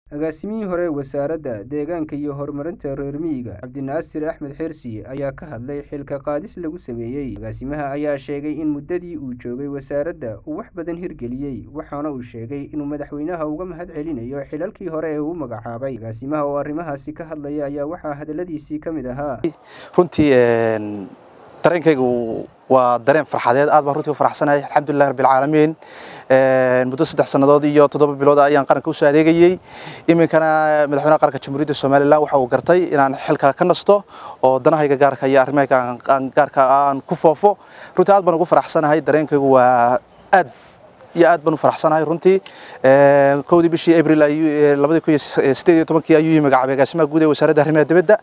agaasimihii hore wasaaradda deegaanka iyo horumarinta reer miyiga cabdinaasir axmed xeersi ayaa ka hadlay xilka qaadis lagu sameeyey agaasimaha ayaa sheegay in muddadii uu joogay wasaaradda uu wax badan hirgeliyey waxaana uu sheegay inuu madaxweynaha uga mahad celinayo xilalkii hore ee uu magacaabay agaasimaha oo arrimahaasi ka hadlaya ayaa waxaa hadaladiisii ka mid ahaa runtii dareenkaygu waa dareen farxadeed aad baan runtii u faraxsanahay alxamdulillahi rabbil caalamiin muddo saddex sannadood iyo toddoba bilood ayaan qaranka usoo adeegayey iminkana madaxweynaha qaranka jamhuuriyadda somalilan waxa uu gartay inaan xilka ka nasto oo danahayga gaarka iyo arrimahayga gaarka aan ku foofo runtii aad baan ugu faraxsanahay dareenkaygu waa aad iyo aad baan u faraxsanahay runtii kowdii bishii abril labadii kun iyo sideed iyo tobankii ayuu ii magacaabay agaasimaha guud ee wasaaradda arrimaha dibadda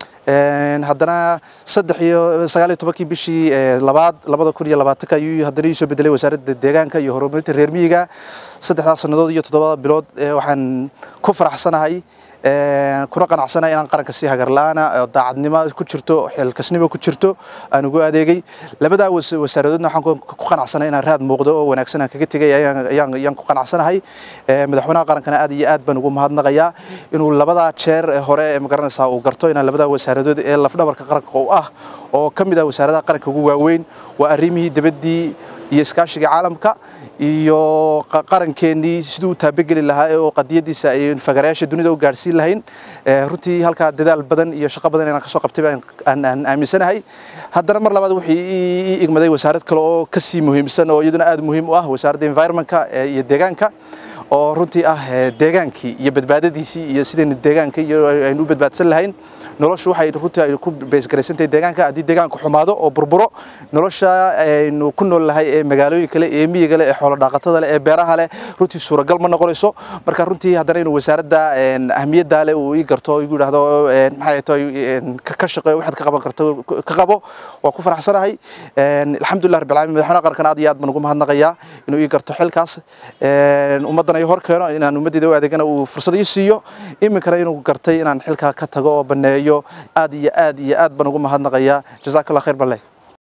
haddana saddex iyo sagaal iyo tobankii bishii labaad labada kun iyo labaatanka ayuu haddana iisoo bedelay wasaaradda deegaanka iyo horumarinta reer miyiga saddexdaas sannadood iyo toddobada bilood waxaan ku faraxsanahay kuna qanacsanahay inaan qaranka si hagarla-aana oo daacadnimo ku jirto xilkasnimo ku jirto aan ugu adeegay labadaa wasaaradoodna waxaan ku qanacsanahay inaan raad muuqdo oo wanaagsan aan kaga tegay ayaan ku qanacsanahay madaxweynaha qarankana aad iyo aad baan ugu mahadnaqayaa inuu labadaa jeer hore ee magaranaysaa uu garto inaan labadaa wasaaradood ee lafdhabarka qaranka u ah oo ka mid ah wasaaradaha qaranka ugu waaweyn waa arrimihii dibaddii iyo iskaashiga caalamka iyo qarankeenii siduu u taabageli lahaa oo qadiyadiisa ay fagarayaasha dunida u gaadhsiin lahayn runtii halkaa dadaal badan iyo shaqo badan inaan kasoo qabtay aan aaminsanahay haddana mar labaad wixii ii igmaday wasaarad kale oo kasii muhiimsan oo iyaduna aad muhiim u ah wasaaradda environmentka iyo deegaanka oo runtii ah deegaankii iyo badbaadadiisii iyo sidaynu deegaanka iyo aynu u badbaadsan lahayn noloshu waxay runtii ay ku beesgaraysantahay deegaanka haddii deegaanku xumaado oo burburo nolosha aynu ku nool nahay ee magaalooyin kale ee miyiga leh ee xoolo dhaqatada leh ee beeraha leh runtii suuragal ma noqonayso marka runtii haddana inuu wasaaradda ahmiyaddaa leh uu ii garto igu yidhaahdo maxay tahay ka shaqeeyo waxaad ka qaban karto ka qabo waa ku faraxsanahay alxamdulillah rabbil caalamiin madaxweynaha qarankan aad iyo aad baan ugu mahadnaqayaa inuu ii garto xilkaas ummaddana ii hor keeno inaan ummaddeeda u adeegana uu fursad ii siiyo iminkana inuu gartay inaan xilkaa ka tago oo banneeyo aad iyo aad iyo aad baan ugu mahadnaqayaa jazakallah khayr balle